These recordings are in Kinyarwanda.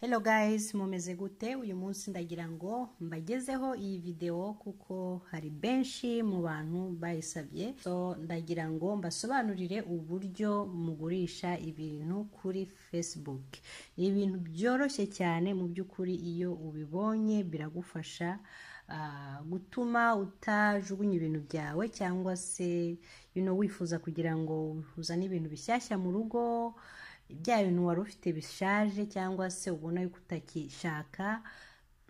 Hello guys mumeze gute uyu munsi ndagira ngo mbagezeho iyi videwo kuko hari benshi mu bantu bayisabye so ndagira ngo mbasobanurire uburyo mugurisha ibintu kuri Facebook ni ibintu byoroshye cyane mu by'ukuri iyo ubibonye biragufasha gutuma utajugunya ibintu byawe cyangwa se wifuza kugira ngo uzane ibintu bishyashya mu rugo bya bintu wari ufite bishaje cyangwa se ubona yuko utakishaka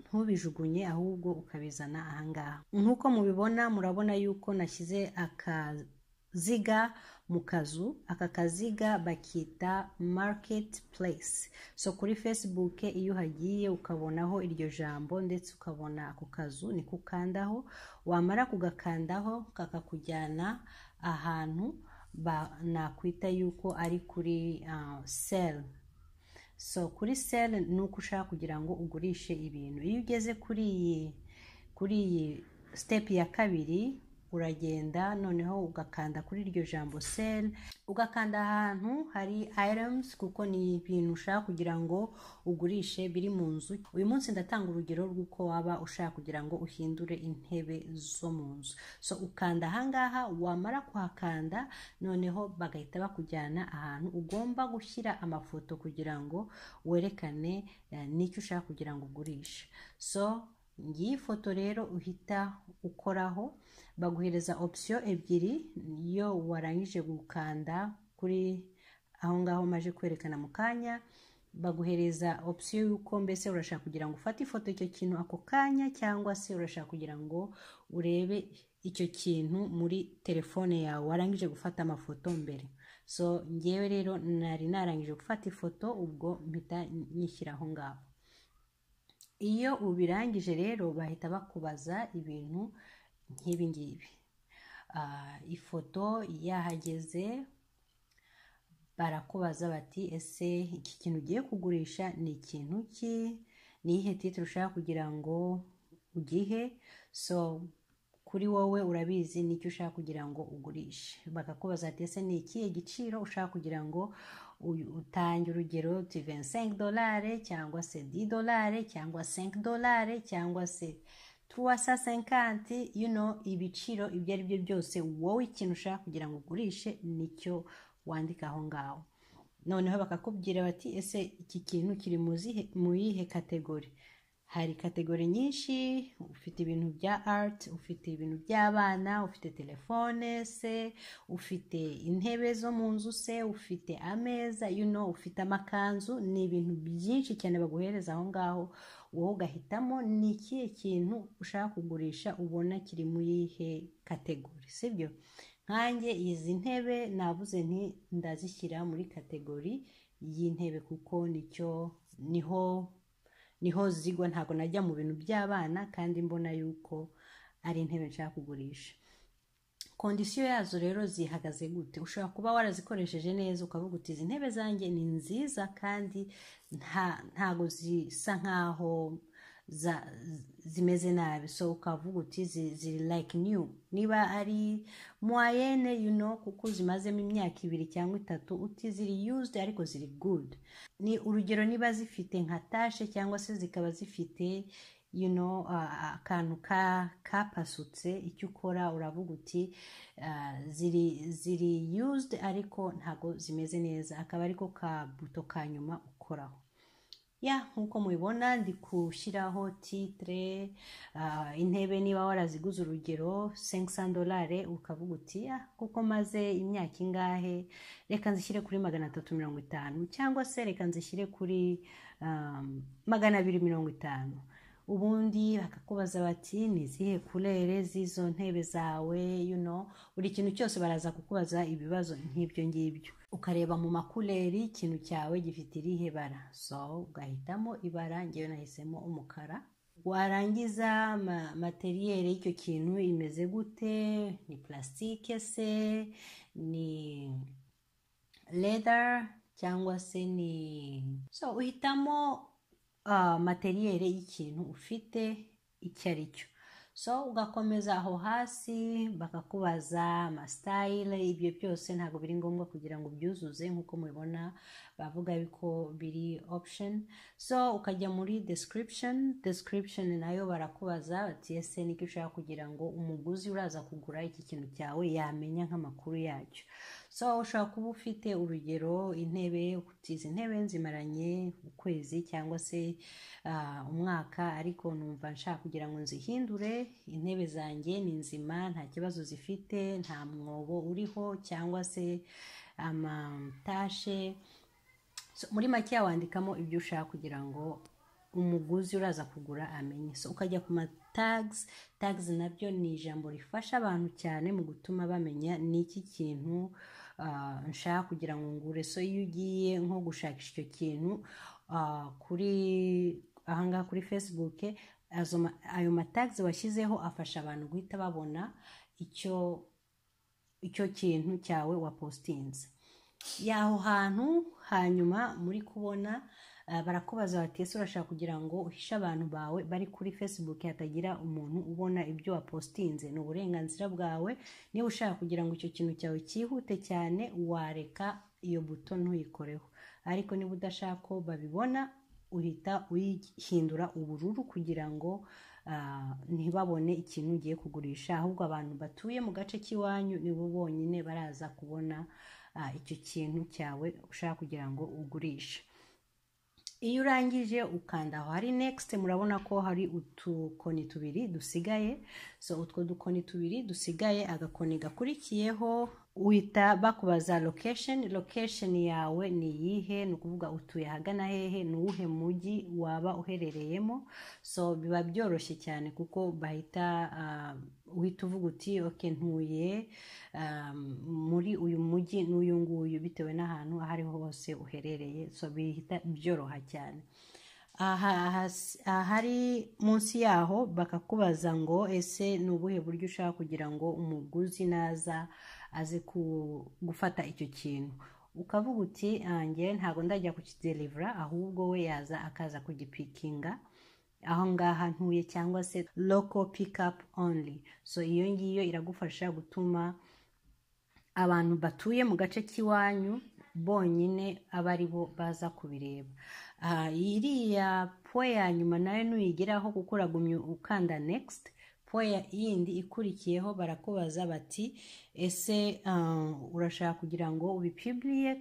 ntubijugunye ahubwo ukabizana ahangaha nk'uko mubibona murabona yuko nashyize akaziga mu kazu aka kaziga bakita mariketi purayisi so kuri fesibuke iyo uhagiye ukabonaho iryo jambo ndetse ukabona ako kazu niko ukandaho wamara kugakandaho kakakujyana ahantu nakwita yuko ari kuri seri so kuri seri ni uko ushaka kugira ngo ugurishe ibintu iyo ugeze kuri iyi kuri iyi sitepu ya kabiri uragenda noneho ugakanda kuri iryo jambo seri ugakanda ahantu hari items kuko ni ibintu ushaka kugira ngo ugurishe biri mu nzu uyu munsi ndatanga urugero rw'uko waba ushaka kugira ngo uhindure intebe zo mu nzu so ukanda ahangaha wamara kuhakanda noneho bagahita bakujyana ahantu ugomba gushyira amafoto kugira ngo werekane n'icyo ushaka kugira ngo ugurishe so ngiyi foto rero uhita ukoraho baguhereza opsiyo ebyiri iyo warangije gukanda kuri aho ngaho maje kwerekana mu kanya baguhereza opsiyo y'uko mbese urashaka kugira ngo ufate ifoto icyo kintu ako kanya cyangwa se urashaka kugira ngo urebe icyo kintu muri telefone yawe warangije gufata amafoto mbere so ngewe rero nari narangije gufata ifoto ubwo mpita nyishyira aho ngaho iyo ubirangije rero bahita bakubaza ibintu nk'ibi ngibi ifoto yahageze barakubaza bati ese iki kintu ugiye kugurisha ni ikintu ki niyihe titire ushaka kugira ngo ugihe so kuri wowe urabizi n'icyo ushaka kugira ngo ugurishe bakakubaza ati ese ni ikihe giciro ushaka kugira ngo utange urugero tuvensengi dolare cyangwa se di dolare cyangwa senki dolare cyangwa se tuwasa senkanti you know ibiciro ibyo ari byo byose wowe ikintu ushaka kugira ngo ugurishe nicyo wandika aho ngaho noneho bakakubwira bati ese iki kintu kiri mu yihe kategori hari kategori nyinshi ufite ibintu bya art ufite ibintu by'abana ufite telefone se ufite intebe zo mu nzu se ufite ameza you know ufite amakanzu ni ibintu byinshi cyane baguhereza aho ngaho wowe ugahitamo ni ikihe kintu ushaka kugurisha ubona kiri mu yihe kategori sibyo nkanjye izi ntebe navuze nti ndazishyira muri kategori y'intebe kuko nicyo niho niho zigwa ntabwo najya mu bintu by'abana kandi mbona yuko ari intebe nshaka kugurisha kondisiyo yazo rero zihagaze gute ushobora kuba warazikoresheje neza ukavuga uti izi ntebe zanjye ni nziza kandi ntabwo zisa nkaho zimeze nabi so ukavuga uti ziri like new niba ari mwayene you know kuko zimazemo imyaka ibiri cyangwa itatu uti ziri used ariko ziri good ni urugero niba zifite nka tashe cyangwa se zikaba zifite you know akantu kapasutse icyo ukora uravuga uti ziri ziri used ariko ntabwo zimeze neza akaba ariko ka buto ka nyuma ukoraho ya nk'uko mubibona ndi gushyiraho titire intebe niba waraziguze urugero dolare ukavuga uti kuko maze imyaka ingahe reka nzishyire kuri magana atatu mirongo itanu cyangwa se reka nzishyire kuri magana abiri mirongo itanu ubundi bakakubaza bati ni izihe kurere z'izo ntebe zawe yuno buri kintu cyose baraza kukubaza ibibazo nk'ibyo ngibyo ukareba mu makureri ikintu cyawe gifite irihe bara so ugahitamo ibara ngewe nahisemo umukara warangiza materiyeri y'icyo kintu imeze gute ni plastique se ni leather cyangwa se ni so uhitamo materiyeri y'ikintu ufite icyo ari cyo so ugakomeza aho hasi bakakubaza amasitayile ibyo byose ntabwo biri ngombwa kugira ngo ubyuzuze nk'uko mubibona bavuga yuko biri opshoni so ukajya muri description description nayo barakubaza bati ese niko ushaka kugira ngo umuguzi uraza kugura iki kintu cyawe yamenya nk'amakuru yacyo so ushobora kuba ufite urugero intebe izi ntebe nzimaranye ukwezi cyangwa se uh, umwaka ariko numva nshaka kugira ngo nzihindure intebe zanjye ni nzima nta kibazo zifite nta mwobo uriho cyangwa se amatashe so, muri make wandikamo ibyo ushaka kugira ngo umuguzi uraza kugura amenye so ukajya ku matags tags nabyo ni ijambo rifasha abantu cyane mu gutuma bamenya n'iki kintu nshaka kugira ngo ngure so iyo ugiye nko gushakisha icyo kintu kuri ahangaha kuri facebook ayo matags washyizeho afasha abantu guhita babona icyo icyo kintu cyawe wapositinze y'aho hantu hanyuma muri kubona barakubaza bati ese urashaka kugira ngo uhishe abantu bawe bari kuri facebook hatagira umuntu ubona ibyo wapositinze ni uburenganzira bwawe niba ushaka kugira ngo icyo kintu cyawe cyihute cyane wareka iyo buto ntuyikoreho ariko niba udashaka ko babibona uhita uyihindura ubururu kugira ngo ntibabone ikintu ugiye kugurisha ahubwo abantu batuye mu gace k'iwanyu nibo bonyine baraza kubona icyo kintu cyawe ushaka kugira ngo ugurishe iyo urangije ukanda aho hari next murabona ko hari utukoni tubiri dusigaye so utwo dukoni tubiri dusigaye agakoni gakurikiyeho uhita bakubaza location location yawe ni iyihe ni ukuvuga utuye ahagana hehe ni uwuhe mujyi waba uherereyemo so biba byoroshye cyane kuko bahita uhita uvuga uti oke ntuye muri uyu mujyi n'uyu nguyu bitewe n'ahantu aho ariho hose uherereye so bihita byoroha cyane aha hari munsi yaho bakakubaza ngo ese ni ubuhe buryo ushaka kugira ngo umuguzi naza aze gufata icyo kintu ukavuga uti njye ntabwo ndajya kukidelivura ahubwo we yaza akaza kugipikinga aho ngaha ntuye cyangwa se loko pikapu only so iyo ngiyo iragufasha gutuma abantu batuye mu gace k'iwanyu bonyine aba ari bo baza kubireba iriya po ya nyuma nayo ntuyigeraho kuko uragumye ukanda next po yindi ikurikiyeho barakubaza bati ese urashaka kugira ngo ubipiburiye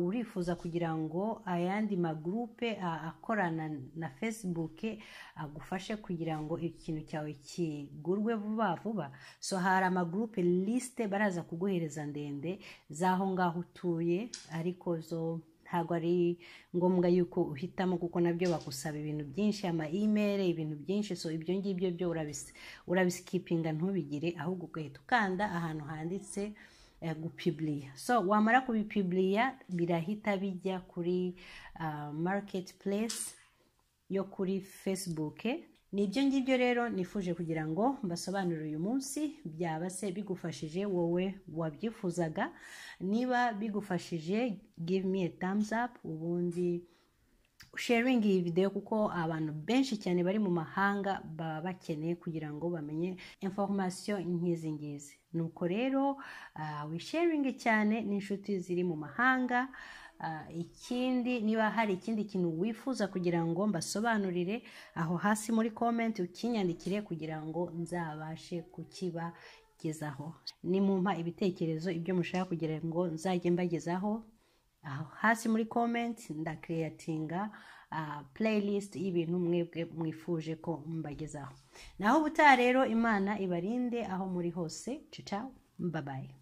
urifuza kugira ngo ayandi magurupe akorana na facebook agufashe kugira ngo ikintu cyawe kigurwe vuba vuba so hari amagurupe lisite baraza kuguhereza ndende z'aho ngaho utuye ariko zo ntabwo ari ngombwa yuko uhitamo kuko nabyo bakusaba ibintu byinshi ama email ibintu byinshi so ibyo ngibyo byo urabisikipinga ntubigire ahubwo ugahita ukanda ahantu handitse gupiburiya so wamara kubipiburiya birahita bijya kuri mariketi puresi yo kuri fesibuke ni ibyo ngibyo rero nifuje kugira ngo mbasobanurire uyu munsi byaba se bigufashije wowe wabyifuzaga niba bigufashije give me a thumbs up ubundi sharingi iyi videwo kuko abantu benshi cyane bari mu mahanga baba bakeneye kugira ngo bamenye informasiyo nk'izi ngizi nuko rero wisharingi cyane n'inshuti ziri mu mahanga ikindi niba hari ikindi kintu wifuza kugira ngo mbasobanurire aho hasi muri komenti ukinyandikire kugira ngo nzabashe kukiba nimumpa ibitekerezo ibyo mushaka kugira ngo nzajye mbagezaho aho hasi muri komenti ndakereyatinga pureyisite y'ibintu mwebwe mwifuje ko mbagezaho naho ubutaha rero imana ibarinde aho muri hose cica mbabaye